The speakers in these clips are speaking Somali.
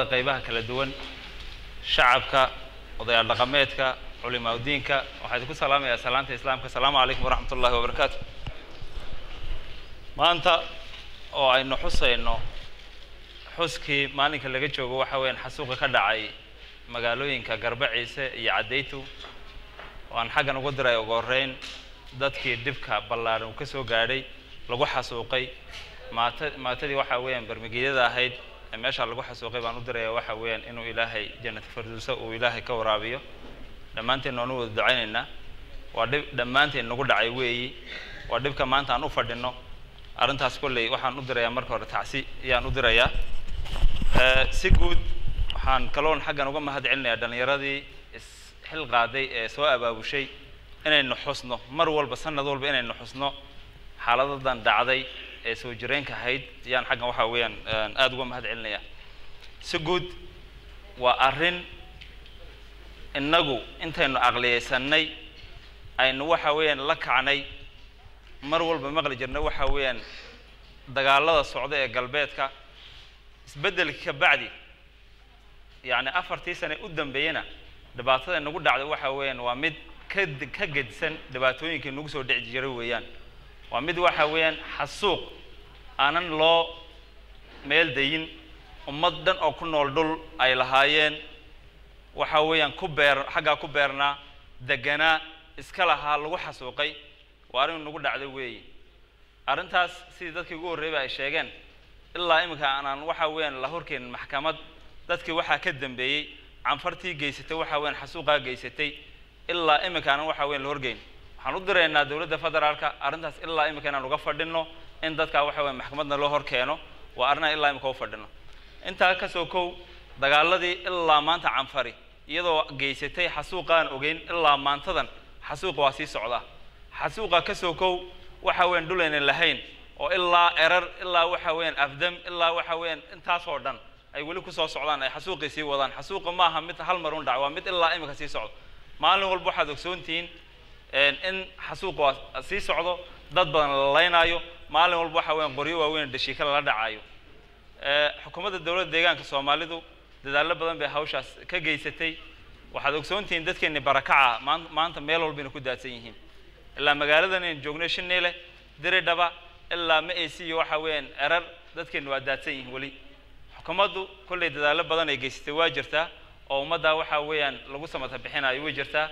ciidamada qaybaha kala duwan shacabka odayaal dhaqameedka culimaa udiinka waxaa idinku salaamayaa salaanta islaamka asalaamu calaykum waraxmat ullahi wabarakaatu maanta oo aynu xusayno xuskii maalinka laga joogo waxa weeyaan xasuuqa ka dhacay magaalooyinka garba ciise iyo caddaytu oo aan xaggan ugu diray ugu horreyn dadkii dhibka ballaaran uu ka soo gaadhay lagu xasuuqay maata maatadii waxa weeyaan barmigeedyada ahayd ee meesha lagu xasuuqay baan u diraya waxa weeyaan inuu ilaahay jannata firdowsa uu ilaahay ka waraabiyo dhammaanteen waanu wada ducaynaynaa waa dhib dhammaanteen nagu dhacay weeyi waa dhibka maanta aan u fadhino arrintaas kolley waxaan u dirayaa marka hore tacsi ayaan u dirayaa si guud waxaan kaloon xaggan uga mahad celinayaa dhallinyaradii isxil qaaday ee soo abaabushay inaynu xusno mar walba sanad walba inaynu xusno xaaladadan dhacday ee soo jireenka ahayd ayaan xaggan waxa weeyaan aada uga mahad celinayaa si guud waa arrin innagu intaynu aqliyaysanay aynu waxa weeyaan la kacnay mar walba maqli jirnay waxa weeyaan dagaalada socda ee galbeedka isbeddelka ka bacdi yacni afartii sane u dambeeyena dhibaatada nagu dhacday waxa weeyaan waa mid ka ka gedsan dhibaatooyinkii nagu soo dhici jiray weeyaan waa mid waxa weeyaan xasuuq aanan loo meel dayin ummad dhan oo ku nool dhul ay lahaayeen waxa weeyaan ku beer xaggaa ku beernaa deganaa iska lahaa lagu xasuuqay waa arrin nagu dhacday weeyi arrintaas sidii dadkii ugu horreeyba ay sheegeen ilaa iminka aanaan waxa weeyaan la horkeenin maxkamad dadkii waxaa ka dambeeyey canfartii geysatay waxa weeyaan xasuuqaa geysatay ilaa iminka aanan waxa weyan la horgeyn waxaan u diraynaa dowladda federaalka arrintaas ilaa iminka inaan uga fadhino in dadkaa waxa weyan maxkamadna loo hor keeno waa arrinaan ilaa iminka u fadhino intaa kasoo kow dagaaladii ilaa maanta canfari iyadoo geysatay xasuuqaan ogeyn ilaa maantadan xasuuqa waa sii socdaa xasuuqa kasoo kow waxa weyan dhulaynan lahayn oo ilaa erar ilaa waxa weeyaan afdam ilaa waxa weeyaan intaasoo dhan ay weli kusoo socdaan ay xasuuqii sii wadaan xasuuqa maaha mid hal mar un dhac waa mid ilaa iminka sii socdo maalin walba waxaad ogsoontihiin in xasuuqa sii socdo dad badan la laynaayo maalin walba waxa weeyaan qoryo waaweyn dhashiika lala dhacayo xukuumadda dowladda deegaanka soomaalidu dadaallo badan bay hawshaas ka geysatay waxaad ogsoontihiin dadkeenni barakaca maan maanta meel walbayna ku daadsan yihiin ilaa magaaladan aynu joognay shineyle diridhaba ilaa ma ac iyo waxa weeyaan erar dadkeenna waa daadsan yihiin weli xukuumaddu kollay dadaallo badan ay geysatay waa jirtaa oo ummaddaa waxa weeyaan lagu samata bixinayo way jirtaa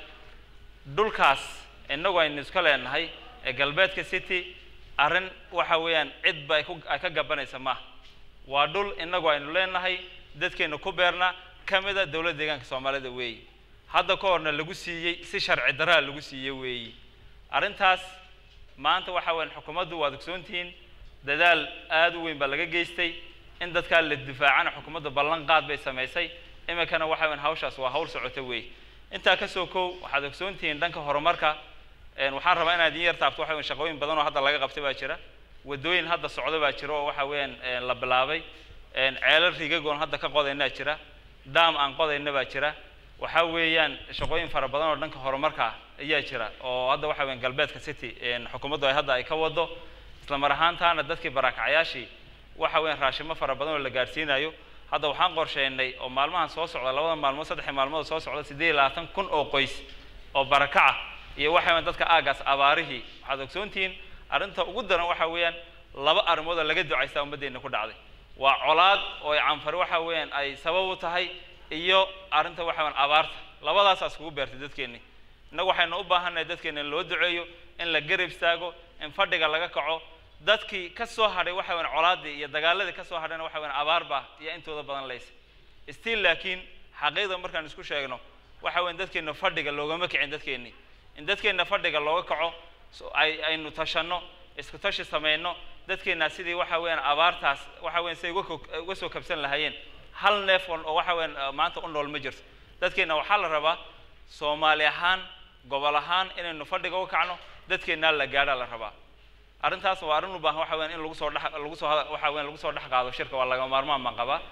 dhulkaas innagu aynu iska leenahay ee galbeedka city arrin waxa weeyaan cidba ay ku ay ka gabanaysa maaha waa dhul innagu aynu leenahay dadkeenna ku beerna ka mida dowladda deegaanka soomaalida weeyi hadda ka horna lagu siiyey si sharci daraa lagu siiyey weeyi arrintaas maanta waxa weeyaan xukuumaddu waad ogsoontihiin dadaal aada u weyn baa laga geystay in dadkaa la difaacana xukuumadda ballan qaad bay samaysay iminkana waxa weyan hawshaas waa hawl socota weey intaa kasoo kow waxaad ogsoontihiin dhanka horumarka waxaan rabaa inaad idin yar taabto waxa weyan shaqooyin badan oo hadda laga qabtay baa jira waddooyin hadda socda baa jira oo waxa weeyaan la bilaabay ceelal rigagoon hadda ka qodaynaa jira daam aan qodayna baa jira waxa weeyaan shaqooyin fara badan oo dhanka horumarka ayaa jira oo hadda waxa weyan galbeedka city xukuumaddu ay hadda ay ka wado isla mar ahaantaana dadkii barakacyaashii waxa weeyaan raashimo fara badan oo la gaarsiinayo hadda waxaan qorsheynay oo maalmahan soo socda labada maalmood saddexi maalmood soo socda siddeed iyo labaatan kun oo qoys oo barakaca iyo waxa weyan dadka aagaas abaarihii waxaad ogsoontihiin arrinta ugu daran waxa weeyaan laba arrimood oo laga ducaystaa ummaddeena ku dhacday waa colaad oo canfari waxa weeyaan ay sabab u tahay iyo arrinta waxa weyan abaarta labadaasaa iskugu beertay dadkeenni innagu waxaynu u baahannahay dadkeena in loo duceeyo in la garab istaago in fadhiga laga kaco dadkii ka soo hadhay waxa weyan colaaddii iyo dagaaladii ka soo hadhayna waxa weyan abaar baa iyo intooda badan laysa still laakiin xaqiiqda markaan isku sheegno waxa weyan dadkeenna fadhiga loogama kicin dadkeenni in dadkeenna fadhiga looga kaco ay aynu tashanno isku tashi samayno dadkeenna sidii waxa weeyaan abaartaas waxa weyan siday uga soo kabsan lahaayeen hal neef oo waxa weyan maanta u nool ma jirto dadkeenna waxaa la rabaa soomaali ahaan gobol ahaan inaynu fadhiga uga kacno dadkeennaa la gaadhaa la rabaa arrintaas waa arrin u baahan waxa weyan in lagu soo dhex lagu soo waxa weyan lagu soo dhex qaado shirka waa laga maarmaan baan qabaa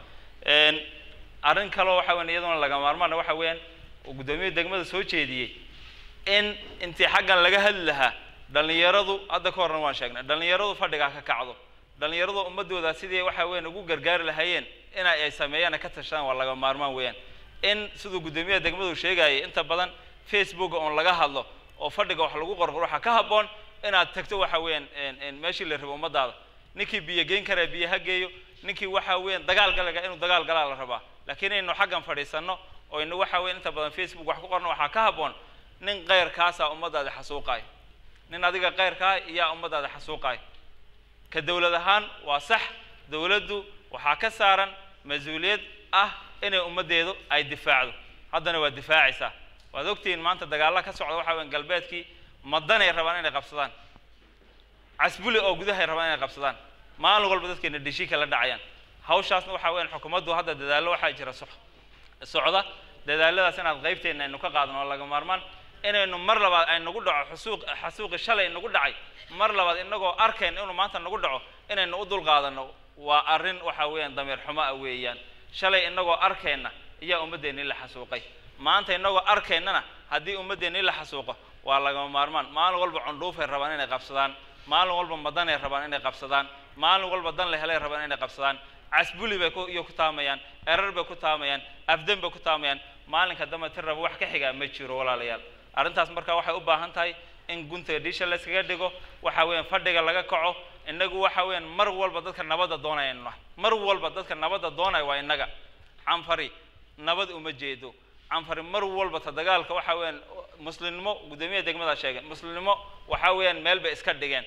arrin kaloo waxa weyan iyaduna laga maarmaana waxa weeyaan uu guddoomiye degmada soo jeediyey in intii xaggan laga hadli lahaa dhallinyaradu hadda ka horna waan sheegnay dhallinyaradu fadhigaa ka kacdo dhallinyaradu ummadooda sidii waxa weeyaan ugu gargaari lahaayeen ina ay sameeyaan ay ka tashadaan waa laga maarmaan weeyaan in siduu guddoomiyaha degmadu sheegayay inta badan facebooka oon laga hadlo oo fadhiga wax lagu qorqoro waxaa ka habboon inaad tagto waxa weeyaan meeshii la rabo ummadaada ninkii biyo geyn karaa biyo ha geeyo ninkii waxa weeyaan dagaal galaga inuu dagaal galaa la rabaa laakiin inaynu xaggan fadhiisanno oo inu waxa weyan inta badan facebook wax ku qorno waxaa ka habboon nin keyrkaasaa ummadaada xasuuqaay nin adiga keyrkaa iyaa ummadaada xasuuqaay ka dowlad ahaan waa sax dowladdu waxaa ka saaran mas-uuliyad ah inay ummaddeedu ay difaacdo haddana waa difaacaysaa waad ogtihiin maanta dagaalla ka socda waxa weyan galbeedkii madanay rabaan inay qabsadaan casbuli oo gudahay rabaan inay qabsadaan maalin walba dadkeena dhishika la dhacayaan hawshaasna waxa weyan xukuumaddu hadda dadaallo waxaa jira so socda dadaaladaas inaad qaybteenna aynu ka qaadno oo laga maarmaan inaynu mar labaad ay nagu dhaco xusuuq xasuuqi shalay nagu dhacay mar labaad inagoo arkayn inuu maanta nagu dhaco inaynu u dulqaadanno waa arrin waxa weeyaan dameer xumo ah weeyaan shalay inagoo arkayna iyaa ummaddeennii la xasuuqay maanta inagoo arkaynana haddii ummaddeennii la xasuuqo waa lagama maarmaan maalin walba cundhuufay rabaan inay qabsadaan maalin walba madanay rabaan inay qabsadaan maalin walba dan la helay rabaan inay qabsadaan casbuli bay ku iyo ku taamayaan erar bay ku taamayaan afdan bay ku taamayaan maalinka dambe tir raba wax ka xigaa ma jiro walaalayaal arrintaas marka waxay u baahan tahay in gunta disha la iskaga dhigo waxa weeyaan fadhiga laga kaco inagu waxa weeyaan mar walba dadka nabadda doonaya nahay mar walba dadka nabadda doonaya waa inaga canfari nabad uma jeedo canfari mar walba ta dagaalka waxa weeyaan muslimnimo guddoomiyaha degmada sheegay muslimnimo waxa weeyaan meel bay iska dhigeen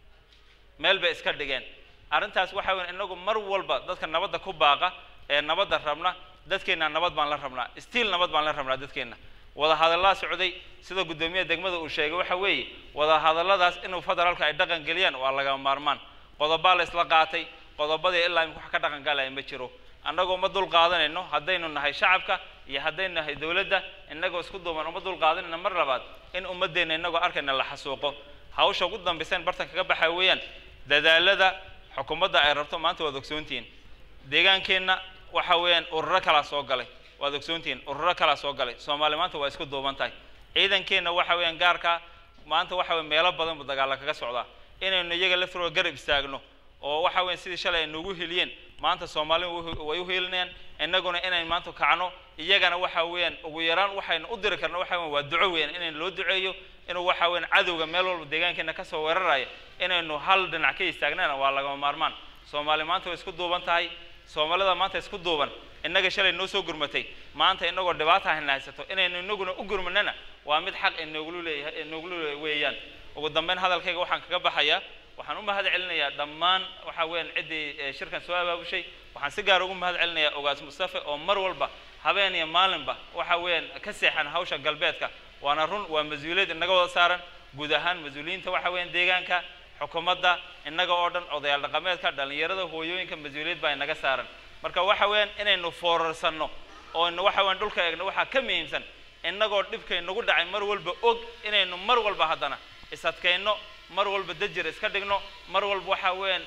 meel bay iska dhigeen arrintaas waxa weyan inagu mar walba dadka nabadda ku baaqa ee nabadda rabna dadkeenna nabad baan la rabnaa stiil nabad baan la rabnaa dadkeenna wada hadallaa socday sida guddoomiyaha degmada uu sheegay waxa weeye wada hadalladaas inuu federaalka ay dhaqan geliyaan waa laga maarmaan qodobaa la isla qaatay qodobadii ilaa imika wax ka dhaqan galaya ma jiro annagoo ma dul qaadanayno haddaynu nahay shacabka iyo haddaynu nahay dowladda innagoo isku duuban uma dul qaadanayno mar labaad in ummaddeenna innagoo arkayna la xasuuqo hawsha ugu dambaysan bartan kaga baxa weeyaan dadaalada xukuumadda ay rabto maanta waad ogsoontihiin deegaankeenna waxa weeyaan ururo kalaa soo galay waad ogsoontihiin ururo kalaa soo galay soomaali maanta waa isku duuban tahay ciidankeenna waxa weeyaan gaarka maanta waxa weya meelo badan buu dagaalla kaga socdaa inaynu iyaga laftirooda garab istaagno oo waxa weyan sidii shalay ay noogu heliyeen maanta soomaali way u helinayaan innaguna inayn maanta kacno iyagana waxa weeyaan ugu yaraan waxaynu u diri karno waxa weyan waa duco weeyaan inaynu loo duceeyo inuu waxa weyan cadowga meel walba deegaankeena kasoo weeraraya inaynu hal dhinac ka istaagnana waa lagama maarmaan soomaali maanta way isku duuban tahay soomaalida maanta isku duuban innaga shalay noo soo gurmatay maanta inagoo dhibaata hayna haysato inaynu inaguna u gurmanana waa mid xaq inooglu leeyahay inooglu weeyaan ugu dambeyn hadalkayga waxaan kaga baxayaa waxaan u mahad celinayaa dhammaan waxa weeyaan ciddii shirkan soo abaabushay waxaan si gaar ugu mahad celinayaa ogaas mustafe oo mar walba habeen iyo maalinba waxa weeyaan ka seexan hawsha galbeedka waana run waa mas-uuliyad inaga wada saaran guud ahaan mas-uuliyiinta waxa weeyaan deegaanka xukuumadda innaga oo dhan odayaal dhaqameedka dhallinyarada hooyooyinka mas-uuliyad baa inaga saaran marka waxa weeyaan inaynu foorarsanno oo inu waxa weyan dhulka eegno waxaa ka muhiimsan innagoo dhibkay nagu dhacay mar walba og inaynu mar walba haddana isadkayno mar walba dajir iska dhigno mar walba waxa weeyaan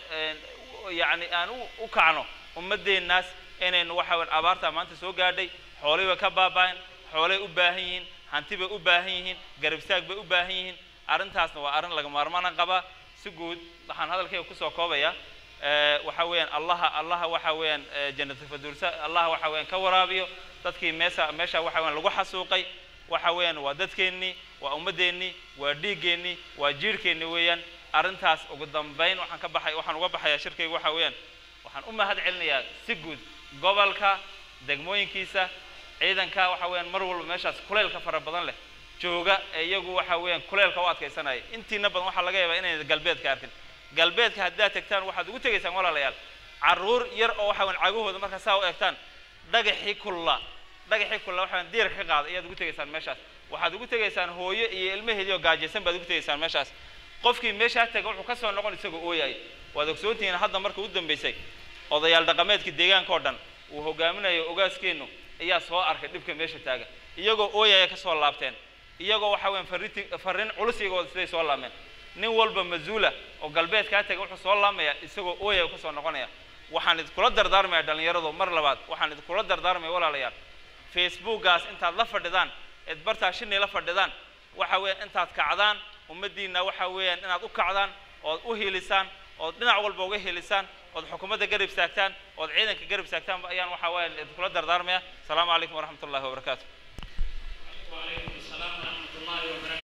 yacni aan u kacno ummaddeennaas inaynu waxa weyan abaartaa maanta soo gaadhay xoolay bay ka baaba'een xoolay u baahan yihiin hanti bay u baahan yihiin garabsaag bay u baahan yihiin arrintaasna waa arrin laga maarmaana qabaa si guud waxaan hadalkayga kusoo koobayaa waxa weeyaan allaha allaha waxa weeyaan janatulfadulsa allaha waxa weeyaan ka waraabiyo dadkii meesha meesha waxa weeyaan lagu xasuuqay waxa weeyaan waa dadkeennii waa ummaddeennii waa dhiiggeennii waa jiirhkeennii weeyaan arrintaas ugu dambayn waxaan ka baxay waxaan uga baxayaa shirkayga waxa weeyaan waxaan u mahad celinayaa si guud gobolka degmooyinkiisa ciidanka waxa weeyaan mar walba meeshaas kuleylka fara badan leh jooga ee iyagu waxa weeyaan kuleylka u adkaysanaya intiina badan waxaa laga yaabaa inayna galbeedka arkin galbeedka haddaad tegtaan waxaad ugu tegaysaan walaalayaal carruur yar oo waxa weyan cagahooda markaa saa u eegtaan dhagaxii kulla dhagaxii kulla waxa weyan diirka ka qaada ayaad ugu tegaysaan meeshaas waxaad ugu tegaysaan hooyo iyo ilmaheedii oo gaajaysan baad ugu tegaysaan meeshaas qofkii meeshaa taga wuxuu ka soo noqon isagoo ooyay waad ogsoontihiin hadda marka u dambaysay odayaal dhaqameedka deegaanka oo dhan uu hogaaminayo ogaaskeennu ayaa soo arkay dhibka meesha taagan iyagoo ooyaya ka soo laabteen iyagoo waxa weyan farrinti farrin culus iyagoo siday soo laameen nin walba mas-uula oo galbeedkaa taga wuxuu soo laamaya isagoo ooyaya kasoo noqonaya waxaan idinkula dardaarmaya dhallinyaradu mar labaad waxaan idinkula dardaarmaya walaalayaal facebookgaas intaad la fadhidaan eed bartaa shinay la fadhidaan waxa weeyaan intaad kacdaan ummaddiinna waxa weeyaan inaad u kacdaan ood u hiilisaan ood dhinac walba uga helisaan ood xukuumadda garab istaagtaan ood ciidanka garab istaagtaan ayaan waxaa waaye idinkula dardaarmaya asalaamu calaykum waraxmat ullahi wabarakaatu وعليكم السلام ورحمة الله وبركاته